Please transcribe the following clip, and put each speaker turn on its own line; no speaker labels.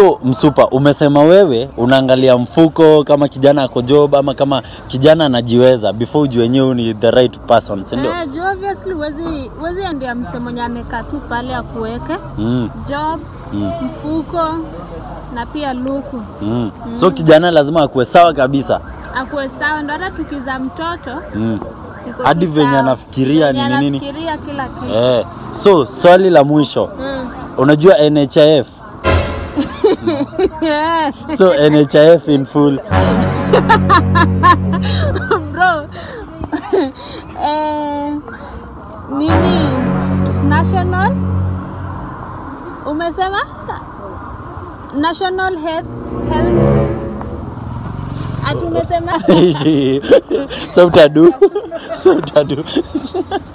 So Msupa, umesema wewe unaangalia mfuko kama kijana ako job ama kama kijana anajiweza before ujue wenyewe ni the right person, si ndio?
Eh, juu obviously huwezi huwezi endea mse mwenye amekaa tu pale akuweke
Mm,
job mfuko na pia luku
mm. So kijana lazima akuwe sawa kabisa.
akuwe sawa, ndo hata tukiza mtoto
Mm.
iko
Hadi
tu
venye
sawa.
anafikiria
Venye
nini nini.
anafikiria kila kitu
Eh. So swali la mwisho,
Mm.
unajua NHIF?
Yeah.
So NHIF in full.
bro eh, nini national umesema national health health ati umesema
so utadu. So utadu.